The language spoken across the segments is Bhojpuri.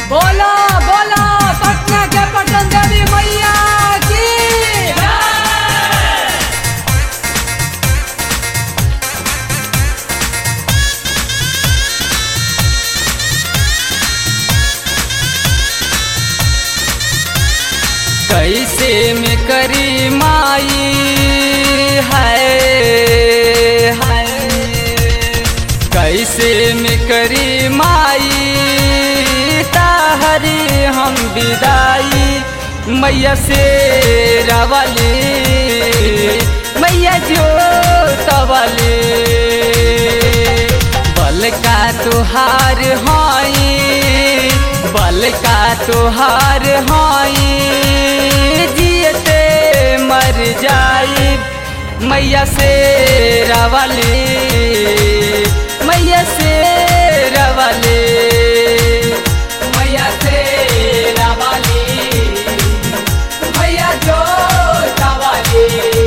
बोला बोला पटना के पटन देवी मैया की कैसे में करी माई है है कैसे में करी माई ताहरी हम विदाई मैया से रवाली मैया जो तवाली बल का तुहार हाई बल का तुहार हाई जियते मर जाई मैया से रवाली मैया से रवाली मैया से रवाली मैया जो रवाली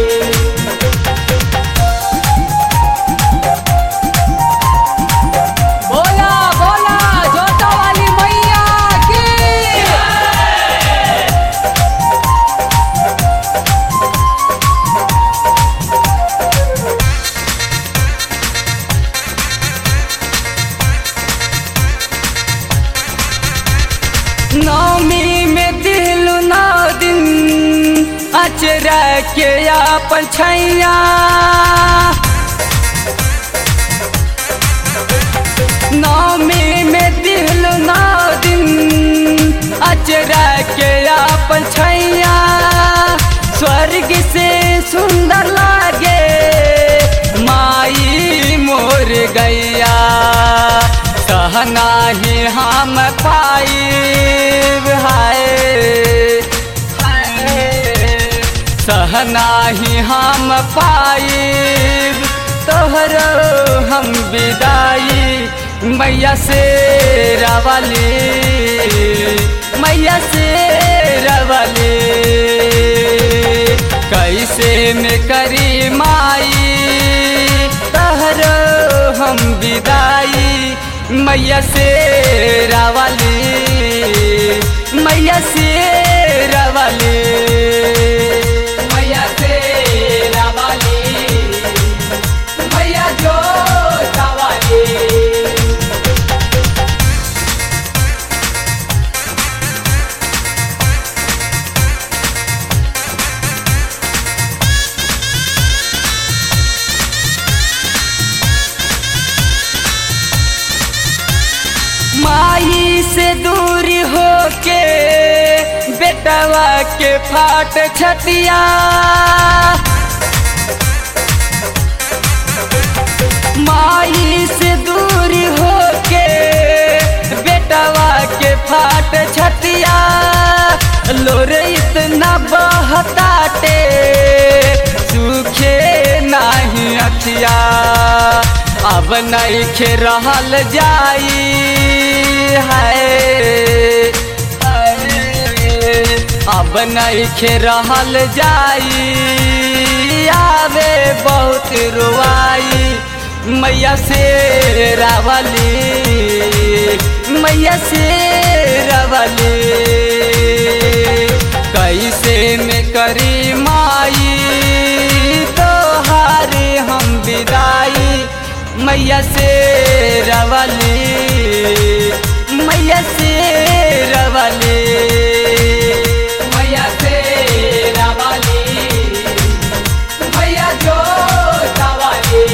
बोला बोला जोता वाली मैया की नौमी में दिल नौ दिन अचरा के अपन छैया नौमी में दिल नौ दिन अचरा के अपन छैया स्वर्ग से सुंदर लागे माई मोर गैया सहना ही हम पाई हाय सहना ही हम पाई तोहरो हम विदाई मैया से रवाली मैया से रवाली कैसे में करी माई तोहरो हम विदाई मैया से रवाली मैया से रवाली मैया से रवाली मैया जो रवाली माई से दूर होके बेटवा के फाट छतिया माई से दूर होके बेटवा के फाट छतिया लोर इतना बहताटे सूखे नाही अखिया अब नहीं खे रहल जाई है अब नहीं खे रहल जाई आवे बहुत रुआई मैया से रावली मैया से रावली कैसे में करी माई तोहारे हम विदाई मैया से रवली मैया से रवली मैया से रवली मैया जो रवली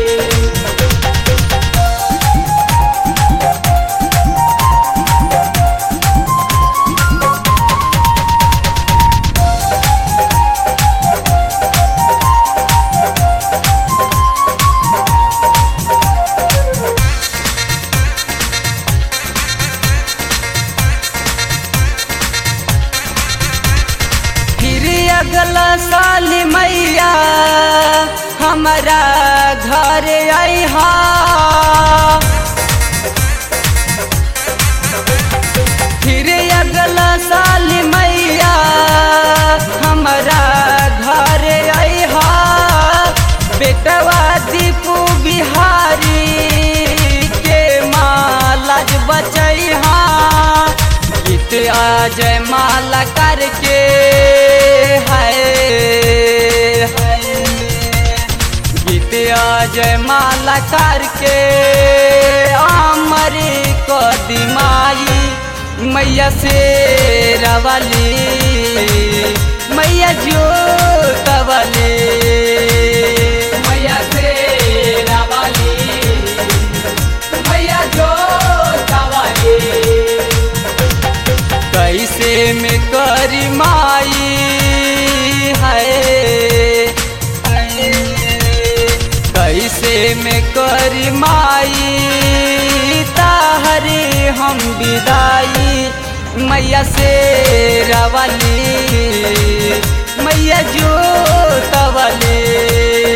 फिर अगला साल मैया हमारा घर अहा फिर अगला साल मैया हमारा घर अहा बेटवा दीपू बिहारी के माँ लाज बचैहा जय माला करके है गीतिया जय माला करके अमर को दिमाई मैया से रवली मैया जो तवली मैया से रवली मैया जो तवली कैसे में करी माई है कैसे में करी माई ताहरे हम विदाई मैया से रवली मैया जो तवली